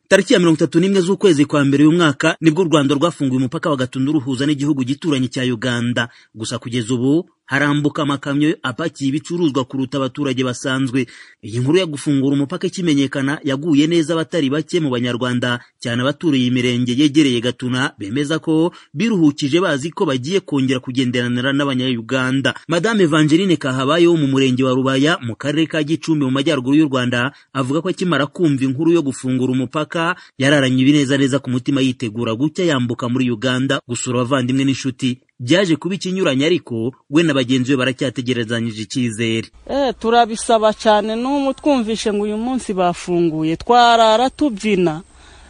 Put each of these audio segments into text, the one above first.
tariki ya mirongo itatu n'imwe z'ukwezi kwa mbere uyu mwaka nibwo u rwanda rwafunguye umupaka wa gatunu ruhuza n'igihugu gituranyi cya uganda gusa kugeza ubu harambuka amakamyo apakiye ibicuruzwa kuruta abaturage basanzwe iyi nkuru yo gufungura umupaka ikimenyekana yaguye neza abatari bake mu banyarwanda cyane abaturiye imirenge yegereye gatuna bemeza ko biruhukije bazi ko bagiye kongera kugenderanira n'abanyayuganda madame evangeline kahabaye wo mu murenge wa rubaya mu karere ka gicumbi mu majyaruguru y'u rwanda avuga ko akimara kumva inkuru yo gufungura umupaka yararanye ibinezaneza ku mutima yitegura gutya yambuka muri uganda gusura abavandimwe n'inshuti byaje kuba ikinyuranye ariko we na bagenzi be baracyategerezanyije icyizere turabisaba cyane n'ubu twumvishe ngo uyu munsi bafunguye twarara tubyina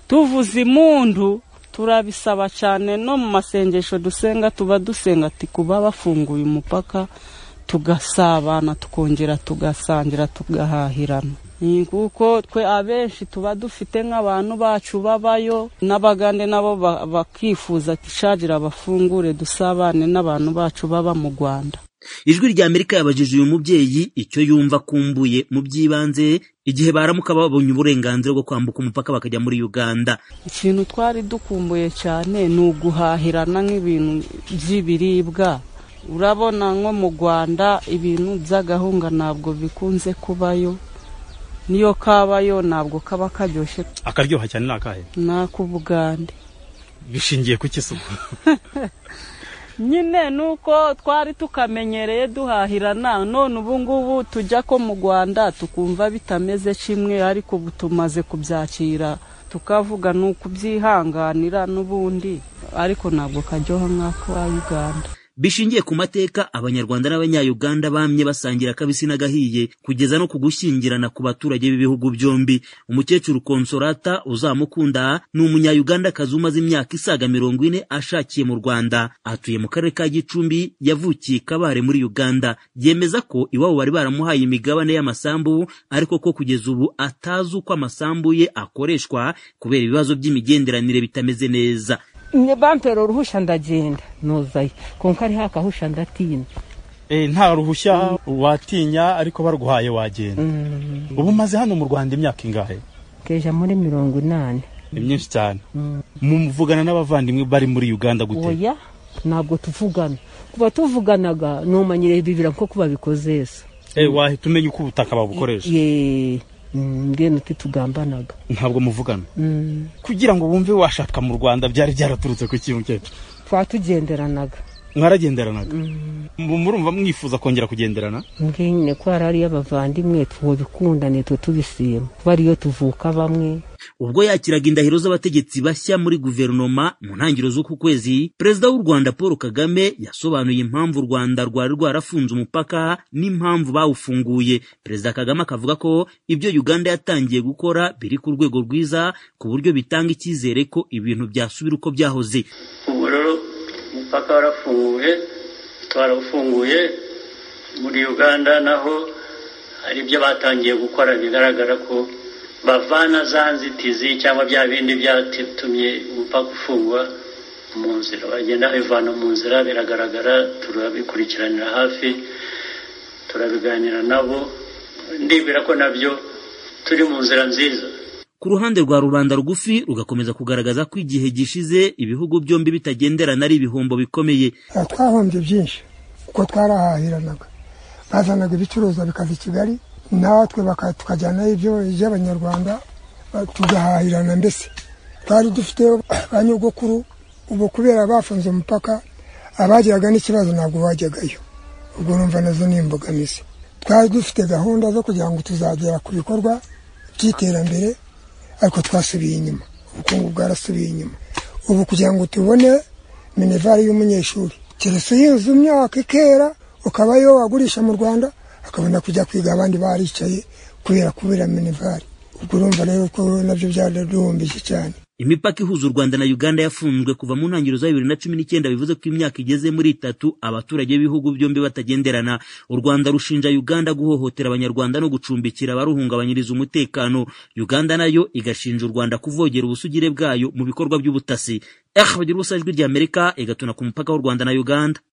tuvuza imundu turabisaba cyane no mu masengesho dusenga tuba dusenga ati kuba bafunguye umupaka tugasabana tukongera tugasangira tugahahirana kuko twe abenshi tuba dufite nk'abantu bacu babayo n'abagande nabo bakifuza gishagira abafungure dusabane n'abantu bacu baba mu rwanda ijwi rya amerika yabajije uyu mubyeyi icyo yumva akumbuye mu by'ibanze igihe baramuka babonye uburenganzira bwo kwambuka umupaka bakajya muri uganda ikintu twari dukumbuye cyane ni uguhahirana nk'ibintu by'ibiribwa urabona nko mu rwanda ibintu by'agahunga ntabwo bikunze kubayo niyo kabayo ntabwo kaba karyoshye akaryoha cyane ni akahe ni ak'ubugande bishingiye ku kisuku nyine ni uko twari tukamenyereye duhahirana none ubu ngubu tujya ko mu rwanda tukumva bitameze kimwe ariko ubu tumaze kubyakira tukavuga ni ukubyihanganira n'ubundi ariko ntabwo karyoha nk'aka uganda bishingiye ku mateka abanyarwanda n'abanyayuganda bamye basangira kabisi n'agahiye kugeza no ku gushyingirana ku baturage b'ibihugu byombi umukecuru konsorata uzamukunda ni umunyayugandakazi umaze imyaka isaga mirongo ine ashakiye mu rwanda atuye mu karere ka gicumbi yavukiye kabare muri uganda yemeza ko iwabo bari baramuhaye imigabane y'amasambu ariko ko kugeza ubu atazi uko amasambu ye akoreshwa kubera ibibazo by'imigenderanire bitameze neza bampera uruhushya ndagenda nuzayo kuko ariho akahusha ndatinya nta ruhushya watinya ariko baruguhaye wagenda ubu umaze hano mu rwanda imyaka ingahe keja muri mirongo inani ni myinshi cyane muvugana n'abavandimwe bari muri uganda gute oya ntabwo tuvugana kuba tuvuganaga numanyire bibira nko babikoze ese wahita umenya uko ubutaka babukoresha ngwino tugambanaga ntabwo muvugana kugira ngo wumve washaka mu rwanda byari byaraturutse ku kintu cyacu twatugenderanaga mwaragenderanaga murumva mwifuza kongera kugenderana ngwino ko hari ariyo abavandimwe tubikundane twe tubisima kuba ariyo tuvuka bamwe ubwo yakiraga indahiro z'abategetsi bashya muri guverinoma mu ntangiriro z'uku kwezi perezida w'u rwanda paul kagame yasobanuye impamvu u rwanda rwari rwarafunze umupaka n'impamvu bawufunguye perezida kagame akavuga ko ibyo uganda yatangiye gukora biri ku rwego rwiza ku buryo bitanga icyizere ko ibintu byasubira uko byahoze ubu rero umupaka warafunguye twarawufunguye muri uganda naho hari ibyo batangiye gukora bigaragara ko bavana za nzitizi cyangwa bya bindi byatumye umupaka ufungwa mu nzira bagenda bivana mu nzira biragaragara turabikurikiranira hafi turabiganira nabo ndibwira ko nabyo turi mu nzira nziza ku ruhande rwa rubanda rugufi rugakomeza kugaragaza ko igihe gishize ibihugu byombi bitagenderana ari ibihombo bikomeye twahombye byinshi kuko twarahahiranaga bazanaga ibicuruzwa bikaza i kigali natwe tukajyanaho ibyo iby'abanyarwanda tugahahirana mbese twari dufite ba nyogokuru ubu kubera bafunze umupaka abagiraga n'ikibazo ntabwo bajyagayo ubwo numva nazo ni imbogamizi twari dufite gahunda zo kugira ngo tuzagera ku bikorwa by'iterambere ariko twasubiye inyuma ubukungu bwarasubiye inyuma ubu kugira ngo tubone minervari y'umunyeshuri keretse yinzu imyaka ikera ukaba yo wagurisha mu rwanda akabona kujya kwiga abandi baricaye kubera kubera minervari ubwo urumva rero ko nabyo byaraduhumbije cyane imipaka ihuza u rwanda na uganda yafunzwe kuva mu ntangiriro za bibiri na cumi n'icyenda bivuze ko imyaka igeze muri itatu abaturage b'ibihugu byombi batagenderana u rwanda rushinja uganda guhohotera abanyarwanda no gucumbikira abaruhungabanyiriza umutekano uganda nayo igashinja u rwanda kuvogera ubusugire bwayo mu bikorwa by'ubutasi ehe bagira ubusa ijwi ry'amerika igatuna ku mupaka w'u rwanda na uganda